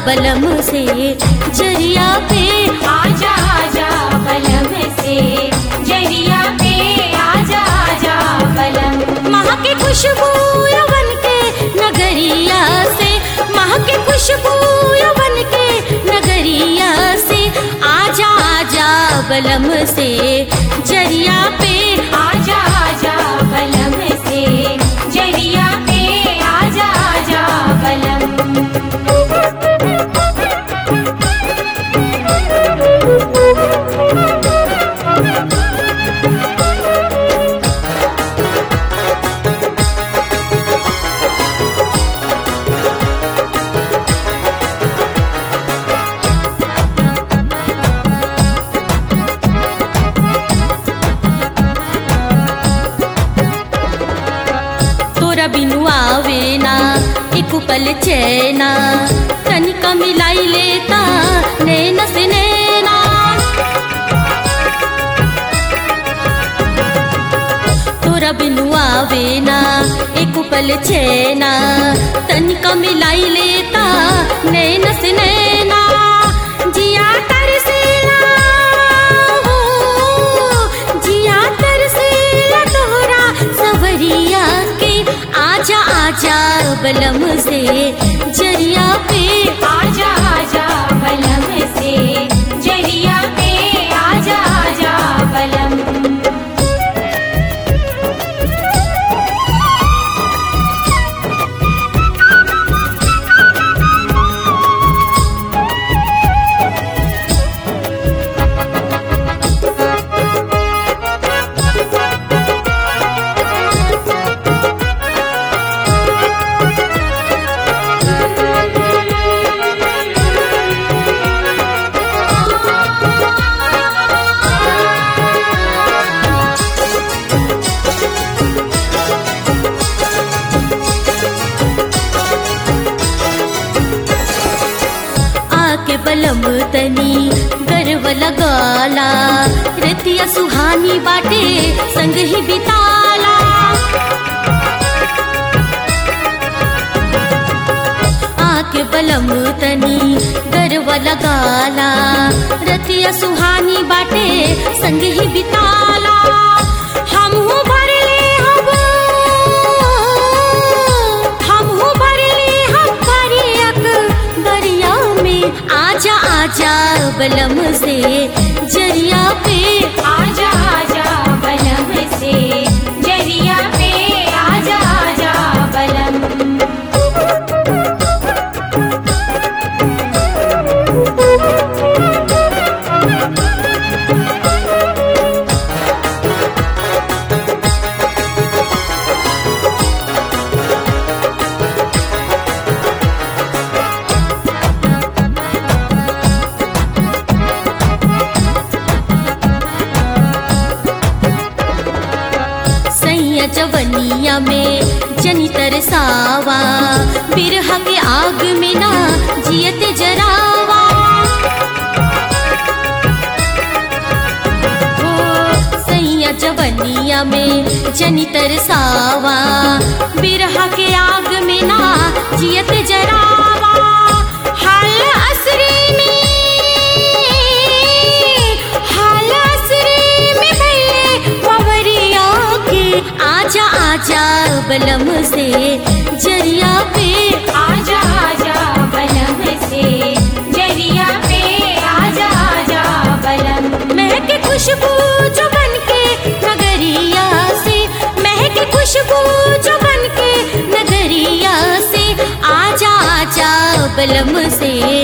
बलम से जरिया पे आजा आजा बलम से जरिया पे आजा आजा बलम माह की खुशबू यवन के नगरिया से माह की खुशबू यवन के नगरिया से आजा आजा बलम से जरिया पे आजा आजा बलम से जरिया पे आजा आजा बलम तोरा बिनु आवे ना एक पल चैना तनिका मिलाई लेता नैना से नैना तोरा बिनु आवे ना एक पल चैना तनिका मिलाई लेता नैना से नैना जिया तरसेला हो जिया तरसेला तोहरा सवरिया के आजा आजा बलम से जरिया पे आजा आजा बलम से जरिया पे आजा आजा बलम आके बलम तनी गर्व लगाला रतिया सुहानी बाटे संग ही बिताला आके बलम तनी गर्व लगाला रतिया सुहानी बाटे संग ही बिताला हमहू भरले हब हमहू भरले हम भरियक दरिया में आजा आजा बलम से जरिया पे आजा आजा बलम से जरिया पे आजा आजा बलम सैया जवनिया में जनी तरसावा बिरहा के आग में ना जियत जरावा हो सैया जवनिया में जनी तरसावा बिरहा के आग में ना जियत जरावा हाल असरी में हाल असरी में भैले पवरिया के आजा आजा बलम से जरिया पे आजा आजा बलम से जरिया पे आजा आजा बलम महक खुशबू जो बन के नगरिया से महक खुशबू जो बन के नगरिया से आजा आजा बलम से